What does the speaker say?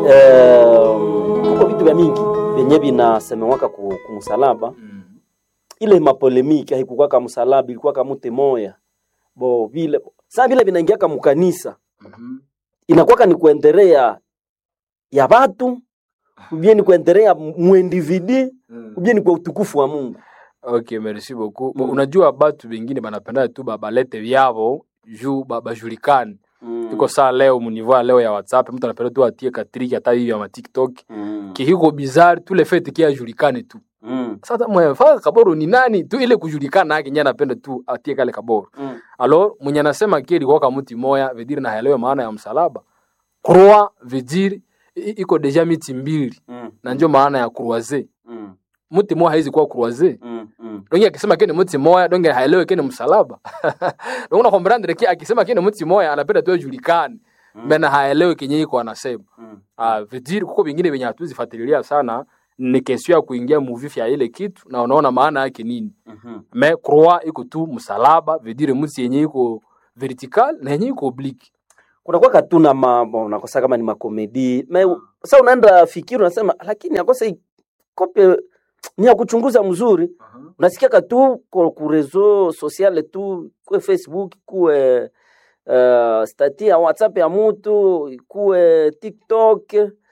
eh, kuko vitu vya mingi vyenye vinasemewaka ku, kumsalaba Mm. ile mapolemiki haikukwaka msalaba ilikuwaka mute moya bo vile saa vile vinaingiaka mukanisa Mhm. inakwaka ni kuendelea ya batu ubie ni kuendelea muindividi Mm. ubie ni kwa utukufu wa Mungu Okay, merci beaucoup. Mm. Bo, unajua batu bengine banapenda tu ba- balete vyavo juu ba- bajulikane mm. tuko saa leo munivo ya leo ya whatsapp mtu anapenda tu atie katriki hata hiyo ya matiktok mm. kihiko bizarre tu le fait ki ajulikane tu mm. sasa mwefaa kaboro ni nani tu ile kujulikana yake nye anapenda tu atie kale kaboro mm. alors mwenye anasema ki ilikuwa kama mti moya vediri na haelewe maana ya msalaba croix vediri i- iko deja miti mbili mm. na ndio maana ya croise mm. mti moya haizi kuwa croise mm. mm. donge akisema kene mti moya donge haelewe kene msalaba donge na comprendre ki akisema kene mti moya anapenda tu ajulikane Mm. mena haelewe kenye iko anasema mm. ah vediri kuko vingine venye hatuzifuatilia sana ni kesio ya kuingia muvifi ya ile kitu na unaona maana yake nini Mhm. me croix iko tu msalaba vedire mti yenye iko vertical na yenye iko oblique kunakuwa katuna mambo unakosa kama ni makomedi me sa unaenda fikiri unasema lakini akosa hii kope ni ya kuchunguza mzuri unasikia katu ku ku reseau sociale tu kuwe facebook kuwe uh, stati ya whatsapp ya mutu kuwe tiktok